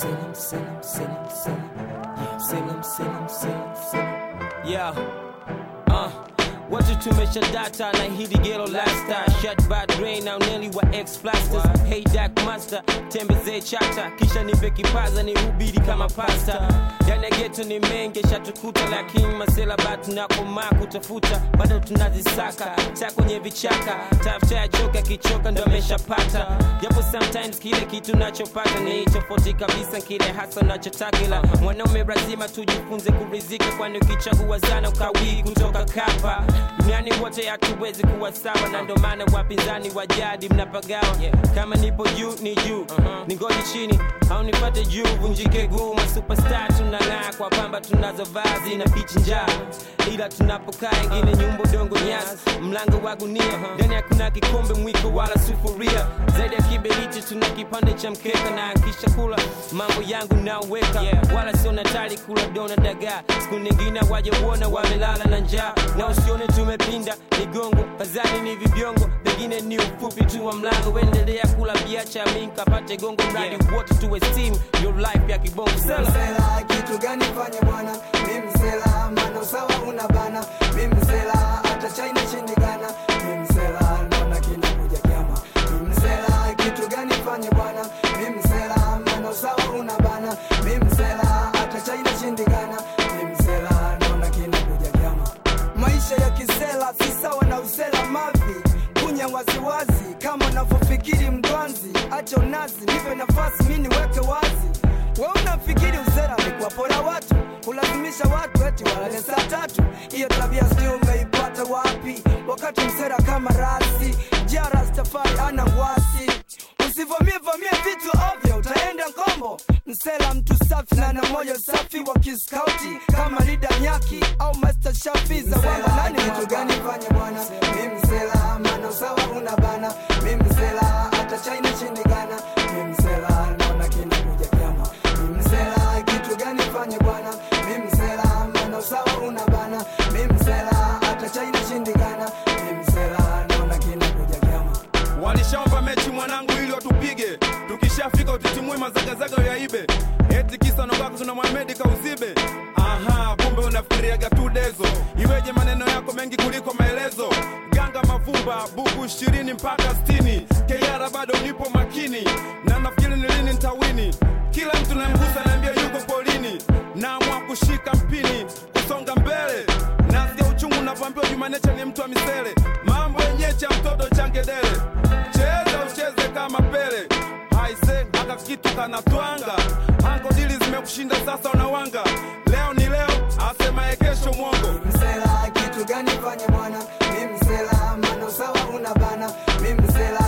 Selim, Selim, Selim, Selim. Selim, Selim, Selim, Selim. Yeah. Uh. Watu tumesha data na hili gelo lasta shut bad brain au neli wa ex plasters hey dark master tembezee chata kisha nipe kipaza ni hubiri kama pasta ndani ya geto ni mengi shatukuta lakini masela batu na komaa kutafuta bado tunazisaka ta kwenye vichaka tafuta ya joka kichoka ndo ameshapata japo sometimes kile kitu nachopata ni tofauti kabisa kile hasa nachotaka ila mwanaume lazima tujifunze kurizika kwani ukichagua sana ukawii kutoka kapa duniani wote hatuwezi kuwa sawa na ndo maana wapinzani wa jadi mnapagawa kama nipo juu ni juu ni ngoji chini au nipate juu vunjike guu masupestar tunang'aa kwa pamba tunazo vazi na bichi njaa ila tunapokaa ingine nyumba dongo nyasi mlango wa gunia ndani hakuna kikombe mwiko wala sufuria zaidi ya kiberiti tuna kipande cha mkeka na akisha kula mambo yangu naweka wala sio natali kula dona dagaa siku nyingine waje uona wamelala na njaa na usione tumepinda migongo kazani ni vibiongo pengine ni ufupi tu wa mlango endelea kula biacha mi nkapate gongo mradi wote tuwe steam your life ya kibongo sela msela kitu gani fanye bwana mi msela mana usawa una bana mi msela hata china shindikana mi msela naona kinakuja kiama mi msela kitu gani fanye bwana mi msela mana usawa una bana mi msela hata china shindikana mi msela naona kinakuja kiama maisha ya kisela si sawa na usela mavi kunya waziwazi kama unavyofikiri mdwanzi acha unazi nipe nafasi mi niweke wazi we unafikiri usera ni kuwapora watu kulazimisha watu eti walale saa tatu hiyo tabia sijui umeipata wapi wakati msera kama rasi jarastafari ana wasi usivamie vamie vitu ovyo utaenda ngombo msela mtu safi na na moyo safi wa kiskauti kama lida nyaki au master shafi za wanga nani kitu gani fanye bwana mi msela mana usawa una bana mi msela hata china shindikana mi msela naona kinakuja kiama mi msela kitu gani fanye bwana mi msela mana usawa una bana mi msela hata china shindikana mi msela naona kinakuja kiama walishaomba mechi mwanangu ili watupige tukishafika utitimue mazagazaga yaibe eti kisa nobako tuna mwamedi kauzibe aha kumbe unafikiriaga tu dezo iweje maneno yako mengi kuliko maelezo ganga mavumba buku ishirini mpaka stini keyara bado nipo makini na nafikiri ni lini ntawini kila mtu namgusa naambia yuko polini naamua kushika mpini kusonga mbele nasikia uchungu unavyoambiwa jumanecha ni mtu wa misele mambo yenye cha mtoto changedele cheza ucheze kama pele haise aka kitu kanatwanga angodili zimekushinda sasa unawanga leo ni leo asemaye kesho mwongo msela kitu gani fanye bwana mi msela mana usawa una bana mi msela